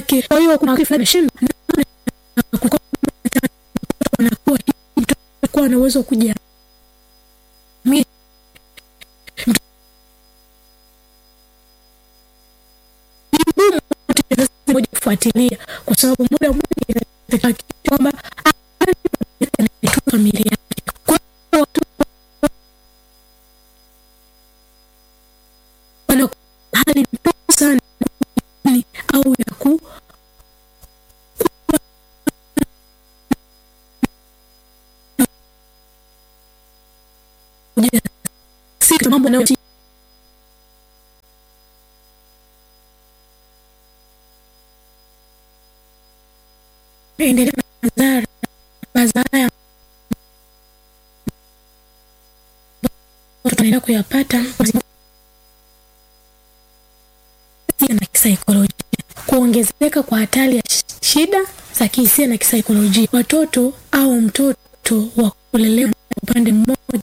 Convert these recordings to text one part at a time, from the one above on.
yake. Kwa hiyo kuna wakati fulani shida anakuwa mtoto ana uwezo wa kuja moja kufuatilia kwa sababu muda mwingi kwamba familia yake kwa watu wana hali ndogo sana au ya ku si mambo na endelea na madhara madhara tunaenda kuyapata na kisaikolojia kuongezeka kwa hatari ya shida za kihisia na kisaikolojia watoto au mtoto wa kulelewa upande mmoja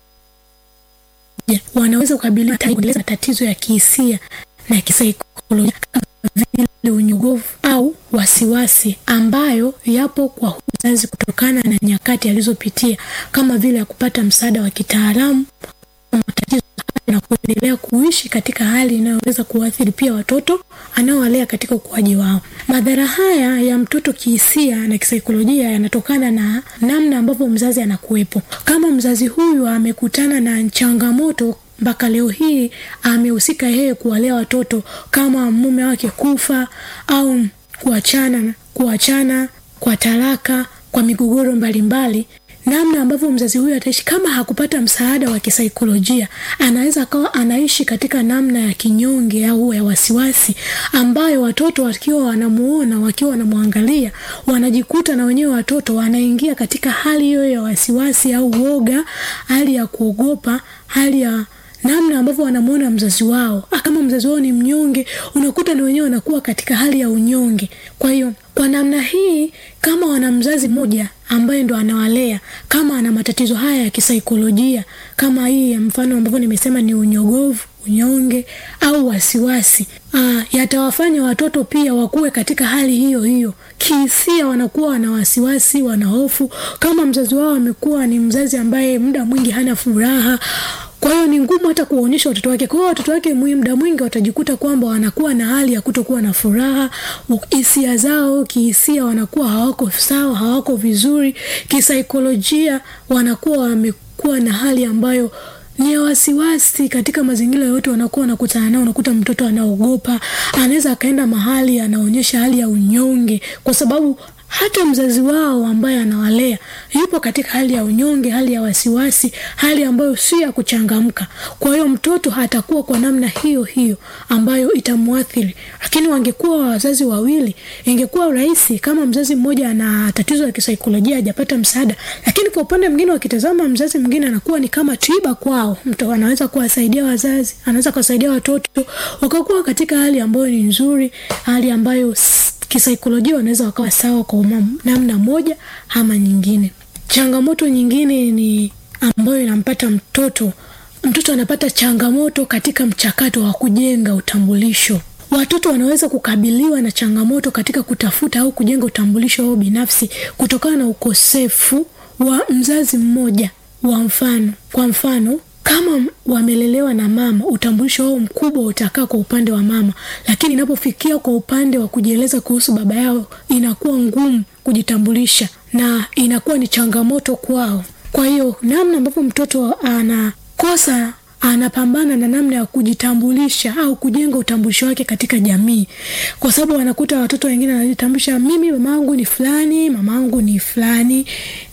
wanaweza kukabiliwa na tatizo ya kihisia na kisaikolojia kama vile unyogovu au wasiwasi ambayo yapo kwa uzazi kutokana na nyakati alizopitia kama vile ya kupata msaada wa kitaalamu matatizo na kuendelea kuishi katika hali inayoweza kuathiri pia watoto anaowalea katika ukuaji wao. Madhara haya ya mtoto kihisia na kisaikolojia yanatokana na namna ambavyo mzazi anakuwepo. Kama mzazi huyu amekutana na changamoto mpaka leo hii amehusika yeye kuwalea watoto kama mume wake kufa au kuachana kuachana kwa talaka kwa migogoro mbalimbali namna ambavyo mzazi huyu ataishi kama hakupata msaada wa kisaikolojia anaweza akawa anaishi katika namna ya kinyonge au ya wasiwasi ambayo watoto wakiwa wanamuona wakiwa wanamwangalia wanajikuta na wenyewe watoto wanaingia katika hali hiyo ya wasiwasi au woga hali ya kuogopa hali ya namna ambavyo wanamuona mzazi wao kama mzazi wao ni mnyonge unakuta na wenyewe wanakuwa katika hali ya unyonge kwa hiyo kwa namna hii kama wana mzazi mmoja ambaye ndo anawalea kama ana matatizo haya ya kisaikolojia kama hii ya mfano ambavyo nimesema ni unyogovu unyonge au wasiwasi Aa, yatawafanya watoto pia wakuwe katika hali hiyo hiyo kihisia wanakuwa wana wasiwasi wana hofu kama mzazi wao amekuwa ni mzazi ambaye muda mwingi hana furaha kwa hiyo ni ngumu hata kuwaonyesha watoto wake kwa hiyo watoto wake muda mwingi watajikuta kwamba wanakuwa na hali ya kutokuwa na furaha hisia zao kihisia wanakuwa hawako sawa hawako vizuri kisaikolojia wanakuwa wamekuwa na hali ambayo ni ya wasiwasi katika mazingira yote wanakuwa wanakutana nao unakuta mtoto anaogopa anaweza akaenda mahali anaonyesha hali ya unyonge kwa sababu hata mzazi wao ambaye anawalea yupo katika hali ya unyonge hali ya wasiwasi hali ambayo si ya kuchangamka kwa hiyo mtoto hatakuwa kwa namna hiyo hiyo ambayo itamwathiri lakini wangekuwa wazazi wawili ingekuwa rahisi kama mzazi mmoja ana tatizo la kisaikolojia hajapata msaada lakini kwa upande mwingine wakitazama mzazi mwingine anakuwa ni kama tiba kwao mtu anaweza kuwasaidia wazazi anaweza kuwasaidia watoto wakakuwa katika hali ambayo ni nzuri hali ambayo kisaikolojia wanaweza wakawa sawa kwa namna moja ama nyingine changamoto nyingine ni ambayo inampata mtoto mtoto anapata changamoto katika mchakato wa kujenga utambulisho watoto wanaweza kukabiliwa na changamoto katika kutafuta au kujenga utambulisho wao binafsi kutokana na ukosefu wa mzazi mmoja wa mfano kwa mfano kama wamelelewa na mama utambulisho wao mkubwa utakaa kwa upande wa mama lakini inapofikia kwa upande wa kujieleza kuhusu baba yao inakuwa ngumu kujitambulisha na inakuwa ni changamoto kwao kwa hiyo namna ambavyo mtoto anakosa anapambana na namna ya kujitambulisha au kujenga utambulisho wake katika jamii kwa sababu wanakuta watoto wengine wanajitambulisha mimi mamaangu ni fulani mamaangu ni fulani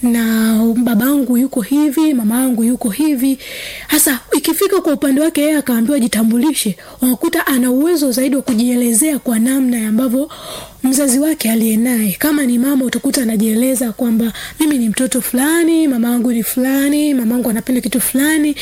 na babangu yuko hivi mamaangu yuko hivi hasa ikifika kwa upande wake yeye akaambiwa jitambulishe wanakuta ana uwezo zaidi wa kujielezea kwa namna ambavyo mzazi wake aliye naye kama ni mama utakuta anajieleza kwamba mimi ni mtoto fulani mamaangu ni fulani mamaangu anapenda kitu fulani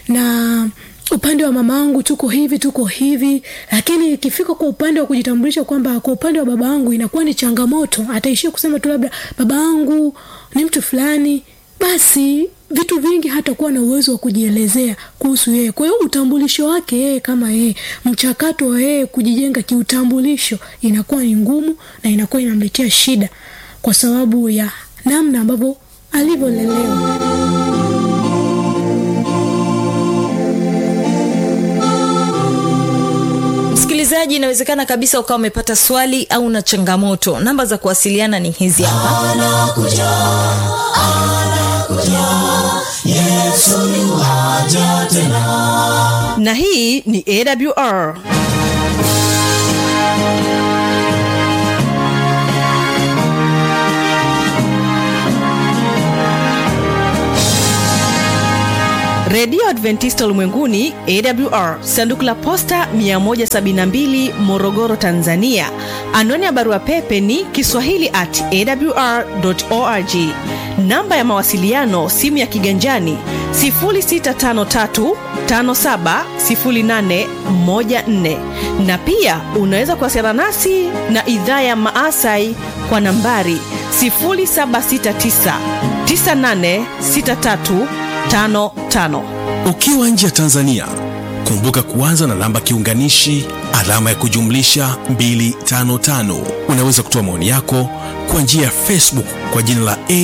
na upande wa mamaangu tuko hivi tuko hivi lakini ikifika kwa upande wa kujitambulisha kwamba kwa upande wa baba wangu inakuwa ni changamoto ataishia kusema tu labda baba wangu ni mtu fulani basi vitu vingi hatakuwa na uwezo wa kujielezea kuhusu yeye kwa hiyo utambulisho wake yeye kama yeye mchakato wa yeye kujijenga kiutambulisho inakuwa ni ngumu na inakuwa inamletea shida kwa sababu ya namna ambavyo alivyolelewa msikilizaji inawezekana kabisa ukawa umepata swali au na changamoto namba za kuwasiliana ni hizi hapa anakuja anakuja yesu yuwaja tena na hii ni awr redio adventista ulimwenguni awr sanduku la posta 172 morogoro tanzania anwani ya barua pepe ni kiswahili at awr org namba ya mawasiliano simu ya kiganjani 653570814 na pia unaweza kuwasiliana nasi na idhaa ya maasai kwa nambari 769986355 ukiwa nje ya tanzania kumbuka kuanza na namba kiunganishi alama ya kujumlisha 255 unaweza kutoa maoni yako kwa njia ya facebook kwa jina la